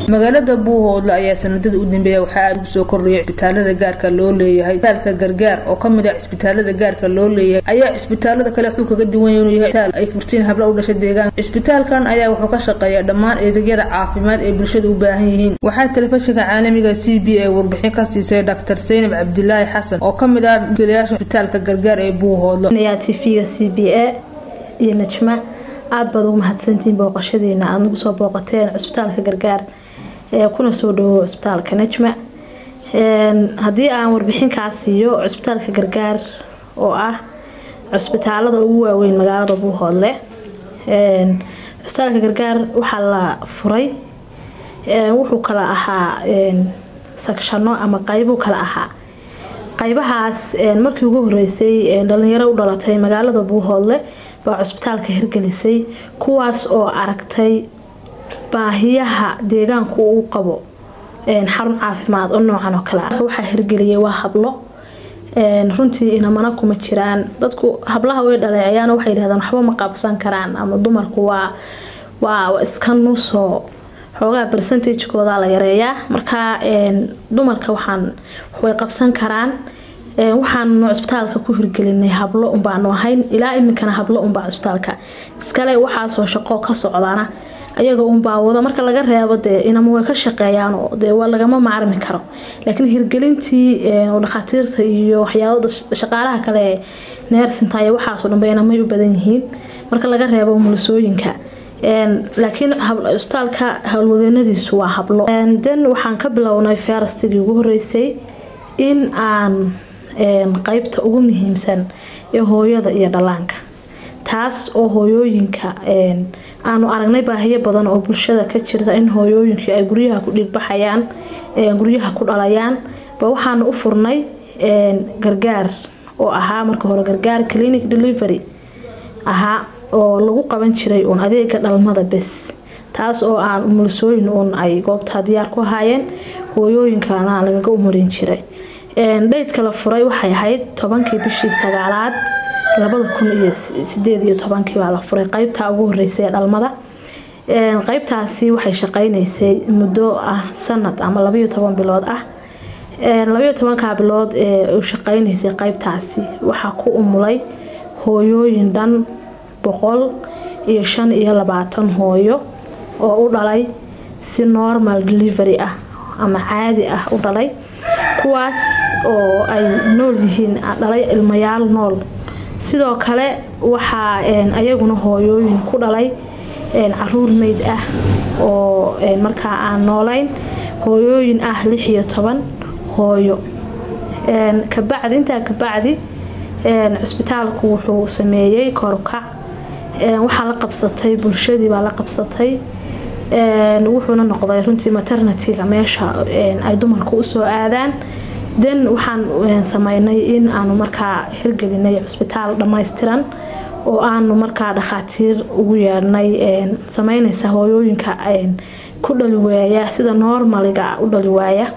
magaalada buuhoodle ayaa sanadada u dambeeya waxaa aada ugu soo kordhayay cisbitaalada gaarka loo leeyahay isbitaalka gargaar oo kamid ah cisbitaalada gaarka loo leeyahay ayaa cisbitaalada kale wuxuu kaga duwan yahay inuu yahay isbitaal ay furtiin habla u dhashay deegaanka cisbitaalkan ayaa wuxuu ka shaqeeyaa dhammaan adeegyada caafimaad ee bulshada u baahan yihiin waxaa telefishinka caalamiga c b a warbixin ka siisay dr saynab cabdilaahi xasan oo kamid ah gelayaasha cisbitaalka gargaar ee buuhoodle tvga c b a iyo najma aada baad ugu mahadsantihiin booqashadiina aada nagu soo booqateen cusbitaalka gargaar ee kuna soo dhawo cusbitaalka najma haddii aan warbixinkaa siiyo cusbitaalka gargaar oo ah cusbitaalada ugu waaweyn magaalada buuhoodle cusbitaalka gargaar waxaa la furay wuxuu kala ahaa sakshano ama qeybuu kala ahaa qaybahaas markii ugu horeysay dhalinyaro u dhalatay magaalada buuhoodle baa cusbitaalka hirgelisay kuwaas oo aragtay baahiyaha deegaanku uu qabo xarun caafimaad oo noocan oo kale ah waxaa hirgeliyay waa hablo runtii inamana kuma jiraan dadku hablaha way dhaleeceeyaan waxay yidhahdaan waxba ma qaabsan karaan ama dumarku waa waa iska nusoo xoogaa bercentagekooda la yareeyaa marka dumarka waxaan way qabsan karaan waxaanu cusbitaalka ku hirgelinay hablo unbaanu ahayn ilaa iminkana hablo unbaa cusbitaalka iskale waxaasoo shaqo ka socdana ayaga unbaa wada marka laga reebo dee inama way ka shaqeeyaan dee waa lagama maarmi karo laakiin hirgelintii dhakhaatiirta iyo waxyaabada shaqaalaha kale ee neersinta iyo waxaasoo dhanba inamay u badan yihiin marka laga reebo mulusooyinka laakiin cusbitaalka howlwadeenadiisu waa hablo den waxaan ka bilownay ferastigii ugu horeysay in aan qeybta ugu muhiimsan ee hooyada iyo dhallaanka taas oo hooyooyinka aanu aragnay baahiyo badan oo bulshada ka jirta in hooyooyinku ay guryaha ku dhigbaxayaan guryaha ku dhalayaan ba waxaanu u furnay gargaar oo ahaa marka hore gargaar clinic delivery ahaa oo lagu qaban jiray uun adeega dhalmada bes taas oo aan umulisooyin uun ay goobtaa diyaar ku ahaayeen hooyooyinkana lagaga umarin jiray dhaydka la furay waxay ahayd tobankii bishii sagaalaad labada kun iyo sideed iyo tobankii baa la furay qeybtaa ugu horeysay ee dhalmada qeybtaasi waxay shaqeyneysay muddo ah sanad ama labayo toban bilood ah labayo tobankaa bilood ee u shaqeyneysay qeybtaasi waxaa ku umulay hooyooyin dhan boqol iyo shan iyo labaatan hooyo oo u dhalay si normal delivery ah ama caadi ah u dhalay kuwaas oo ay nool yihiin dhalay ilmayaal nool sidoo kale waxaa ayaguna hooyooyin ku dhalay caruur meyd ah oo markaa aan noolayn hooyooyin ah lix iyo toban hooyo kabacdi intaa kabacdi cusbitaalku wuxuu sameeyey korukac waxaa la qabsatay bulshadii baa la qabsatay wuxuuna noqday runtii maternityga meesha ay dumarku usoo aadaan den waxaan sameynay in aanu markaa hirgelinay cusbitaal dhammaystiran oo aanu markaa dhakhaatiir ugu yeedhnay sameynaysa hooyooyinka ku dhali waaya sida normaliga u dhali waaya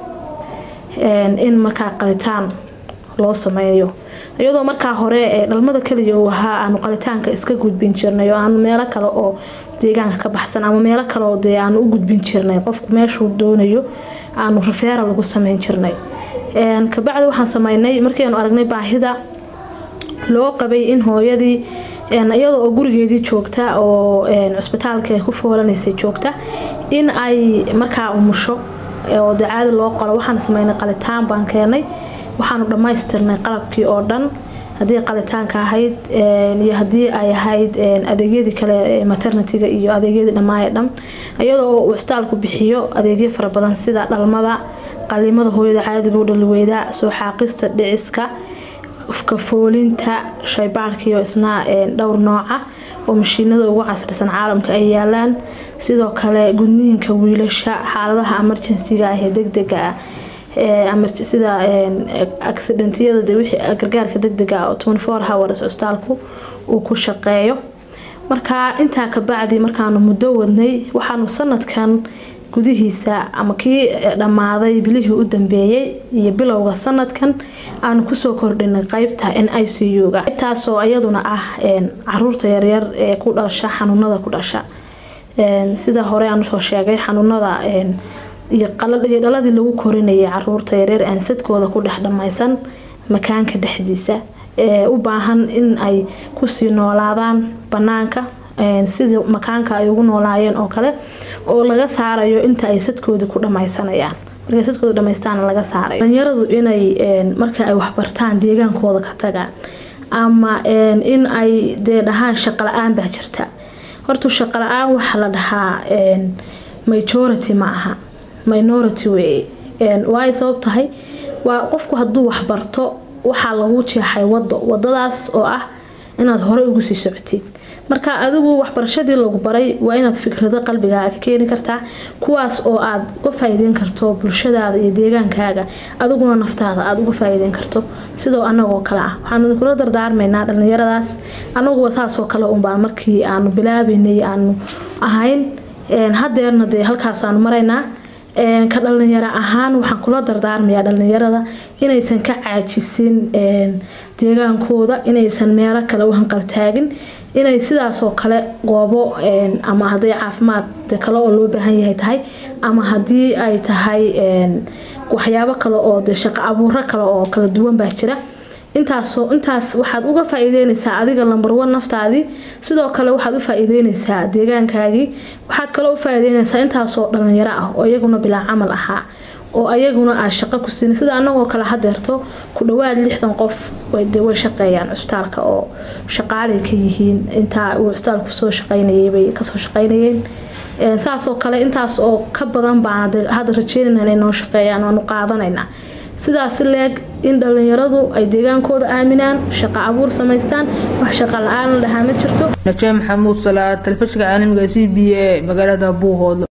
in markaa qalitaan loo sameeyo iyadoo markaa hore ee dhalmada kaliya uu ahaa aanu qalitaanka iska gudbin jirnay oo aanu meelo kale oo deegaanka ka baxsan ama meelo kaleoo dee aanu u gudbin jirnay qofku meeshuu doonayo aanu rafeera lagu sameyn jirnay kabacdi waxaan sameynay markiianu aragnay baahida loo qabay in hooyadii iyada oo gurigeedii joogta oo cusbitaalka ku foolanaysay joogta in ay markaa umusho oo dee caadi loo qalo waxaan sameynay qalitaan baan keenay waxaanu dhammaystirnay qalabkii oo dhan haddii qalitaanka ahayd iyo haddii ay ahayd adeegyadii kale maternityga iyo adeegyadii dhammaaya dhan iyadoo uu cusbitaalku bixiyo adeegyo fara badan sida dhalmada qalimada hooyada caadiga u dhaliweyda soo xaaqista dhiciska kafoolinta shaybaarkiiyo isna dhowr nooca oo mashiinada ugu casrisan caalamka ay yaalaan sidoo kale gudniinka wiilasha xaaladaha emergencyga ah ee degdega ah sida accidentiyada wixii gargaarka degdega oo twenty four hours cusbitaalku uu ku shaqeeyo marka intaa kabacdi markaanu muddo wadnay waxaanu sanadkan gudihiisa ama kii dhammaaday bilihii u dambeeyey iyo bilowga sanadkan aanu kusoo kordhinay qeybta n i c u-ga qaybtaasoo iyaduna ah caruurta yaryar ee ku dhasha xanuunada ku dhasha sida hore aan usoo sheegay xanuunada iyo dhaladii lagu korinayay caruurta yareer aan sadkooda ku dhex dhammaysan makaanka dhexdiisa ee u baahan in ay kusii noolaadaan banaanka sida makaanka ay ugu noolaayeen oo kale oo laga saarayo inta ay sadkoodii ku dhammaysanayaan markay sadkooda dhamaystaan laga saarayo dhalinyaradu inay marka ay waxbartaan deegaankooda ka tagaan ama in ay dee dhahaan shaqo la-aan baa jirta horta shaqo la-aan waxaa la dhahaa majority ma aha minority weeye waay sabab tahay waa qofku hadduu waxbarto waxaa lagu jeexay wado wadadaas oo ah inaad horey ugu sii socotid marka adigu waxbarashadii lagu baray waa inaad fikrado qalbigaaga ka keeni kartaa kuwaas oo aad uga faa'iideyn karto bulshadaada iyo deegaankaaga adiguna naftaada aada uga faa'iideyn karto sidoo anagoo kale ah waxaanu idinkula dardaarmaynaa dhallinyaradaas anaguba saasoo kale unbaa markii aanu bilaabaynay aanu ahayn hadeerna dee halkaasaanu maraynaa ka dhalinyaro ahaan waxaan kula dardaarmayaa dhalinyarada inaysan ka caajisin deegaankooda inaysan meelo kale u hanqaltaagin inay sidaasoo kale goobo ama haday caafimaad kale oo loo baahan yahay tahay ama hadii ay tahay waxyaabo kale oo de shaqo abuuro kale oo kala duwan baa jira intaasoo intaas waxaad uga faa-iideynaysaa adiga lambarwan naftaadii sidoo kale waxaad u faa-iideynaysaa deegaankaagii waxaad kaloo u faa-iideynaysaa intaasoo dhalinyaro ah oo iyaguna bilaa camal ahaa oo ayaguna aad shaqo ku siina sida anagoo kale hadeerto ku dhawaad lixdan qof way shaqeeyaan cusbitaalka oo shaqaalay ka yihiin intaa uu cusbitaalku soo shaqeynayeybay kasoo shaqeynayeen saasoo kale intaas oo ka badan baan hadda rajeynayna inay noo shaqeeyaan waanu qaadanaynaa sidaas leeg in dhalinyaradu ay deegaankooda aaminaan shaqo abuur samaystaan wax shaqo la-aan la dhahaa ma jirto najaa maxamuud salaad talefishinka caalamiga c b a magaalada buuhoodlo